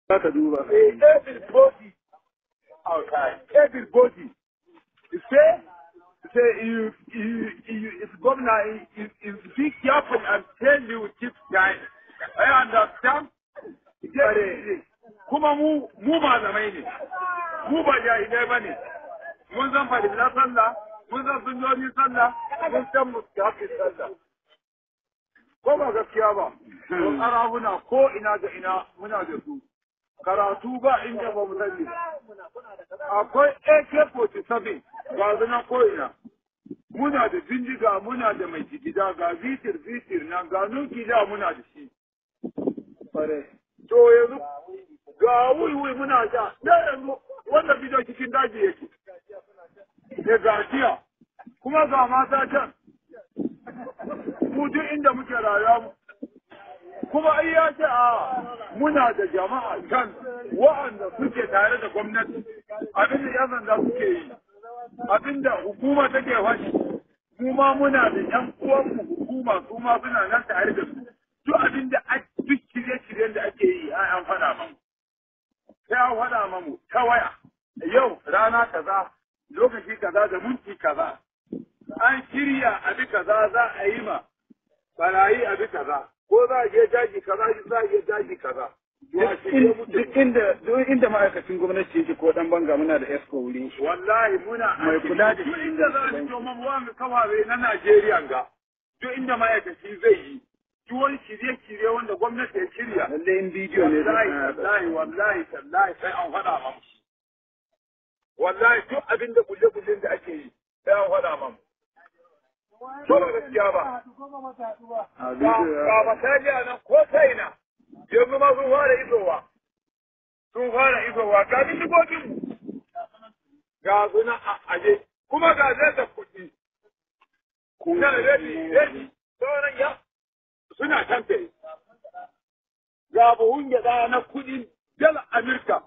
za ka duba everybody outside everybody say say you you you if governor you, you be careful and tell you keep time I understand kuma mu mu malamai ne mu ba jahilai ba ne mun san fadila sallah mun san sunnoni sallah mun san mustahabi sallah ko ba gaskiya ba to karahuna ko ina da ina muna da su karatu ba inda ba mu sani akwai AK47 ga zunan ko ina muna da bindiga muna da mai jigida ga zitir zitir nan ga nuki da muna da shi to yanzu ga wuiwui muna ja da yanzu wanda bidiyo cikin daji yake da gajiya kuma ga mata can mu duk inda muke rayuwa kuma ai ya ce a muna da jama'a can wa'anda suke tare da gwamnati abin da yan sanda suke yi abin da hukuma take fashi mu ma muna da yan uwanmu hukuma su ma suna nan tare da su duk abin da duk shirye-shiryen da ake yi an faɗa mamu sai an faɗa mamu ta waya yau rana kaza lokaci kaza da minti kaza an shirya abi kaza za a yi ma barayi abi kaza ko za a je daji kaza za a je daji kaza duk inda duk inda ma'aikacin gwamnati yake ko dan banga muna da esco wuri wallahi muna Mai kula da duk inda za a fito mamuwa mu kawawe na Najeriya ga duk inda ma'aikaci zai yi duk wani shirye-shirye wanda gwamnati ya shirya lalle in bidiyo ne wallahi zai wallahi wallahi tallahi sai an faɗa mamu wallahi duk abin da bulle-bullen da ake yi sai an faɗa mamu to ba gaskiya ba a ga bidiyo ga misali a nan ko ta ina yanzu ma sun fara isowa sun fara isowa ga bindigogin mu ga suna a aje kuma ga zai da kuɗi na ready ready sauran ya suna tamfe ga buhun gyaɗa na kuɗin dala Amerika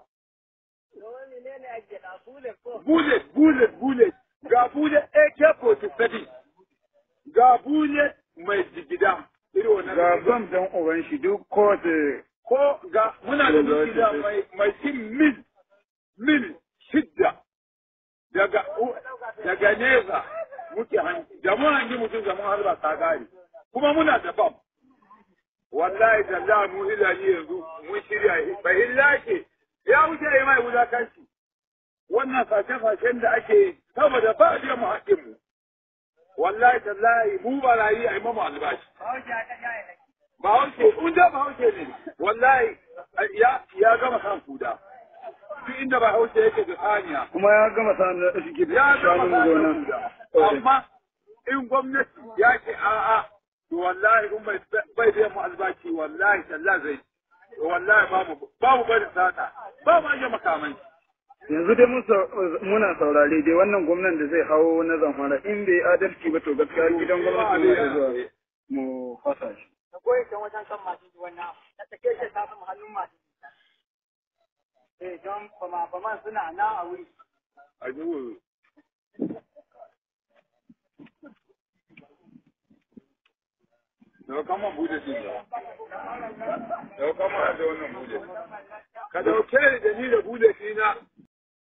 bullet bullet bullet ga bullet AK-47 ga bullet mai jigida irin wannan ga bam dan uban shi duk kowace ko ga muna da dukiya mai mai cin mil mil shidda daga daga nesa muke hanci da mun hanci mutum da mun harba ta gari kuma muna da bam wallahi da za mu hilali yanzu mun shirya bai hilake ya wuce yi mai wulakanci wannan fashe-fashen da ake saboda ba a mu haƙƙin mu wallahi tallahi mu barayi a yi mamu albashi Bahaushe, in da Bahaushe ne, wallahi ya ya gama kan kuda. Duk inda Bahaushe yake da saniya, kuma ya gama sanar da shi ya gama shanun kan gona kuda. Amma in gwamnati ya ce a'a, to wallahi in bai bai biyan mu albashi wallahi sallah zai. To wallahi ba mu ba mu bari sata, ba mu aje makamai. yanzu dai mun sau- muna saurare dai wannan gwamnan da zai hawo na zamfara in bai adalci ba to gaskiya gidan gwamnati ne da zuwa mu fasa shi ka goye can wajen kan masu wannan ta take shi ta samu hannun masu eh don bama baman suna nan a wuri A duhu. Daga kama bude shi ne. Daga kama da wannan bude. Ka dauke ni da ni da bude shi na